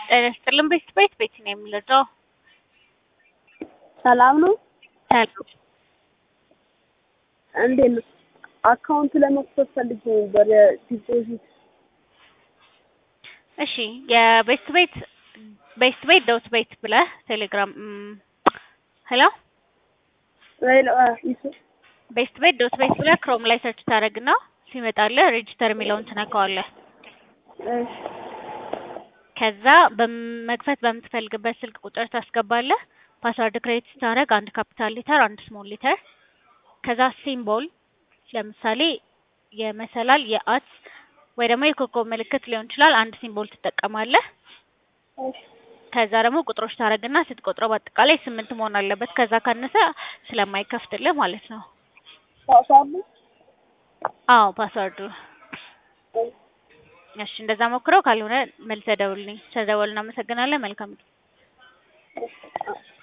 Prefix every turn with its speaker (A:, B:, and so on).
A: ጤና ይስጥልን ቤት ቤት ቤት ነው የምንለው።
B: ሰላም ነው።
A: ሰላም
B: እንዴት ነው? አካውንት ለመክፈት ፈልጌ ነበር ዲፖዚት።
A: እሺ የቤስት ቤት ቤስት ቤት ዶት ቤት ብለህ ቴሌግራም ሄሎ
B: ሄሎ ይሱ
A: ቤስት ቤት ዶት ቤት ብለህ ክሮም ላይ ሰርች ታደርግና ሲመጣልህ ሬጂስተር የሚለውን ትነካዋለህ።
B: እሺ
A: ከዛ በመክፈት በምትፈልግበት ስልክ ቁጥር ታስገባለህ። ፓስዋርድ ክሬት ስታደርግ አንድ ካፒታል ሊተር፣ አንድ ስሞል ሊተር፣ ከዛ ሲምቦል ለምሳሌ የመሰላል የአት ወይ ደግሞ የኮከብ ምልክት ሊሆን ይችላል። አንድ ሲምቦል ትጠቀማለህ።
B: እሺ
A: ከዛ ደግሞ ቁጥሮች ታደርግና ስትቆጥረው በአጠቃላይ ስምንት መሆን አለበት። ከዛ ካነሰ ስለማይከፍትልህ ማለት ነው።
B: ፓስዋርዱ
A: አዎ ፓስዋርዱ። እሺ እንደዛ ሞክረው። ካልሆነ መልሰህ ደውልልኝ። ስለደወልን እናመሰግናለን። መልካም
B: እሺ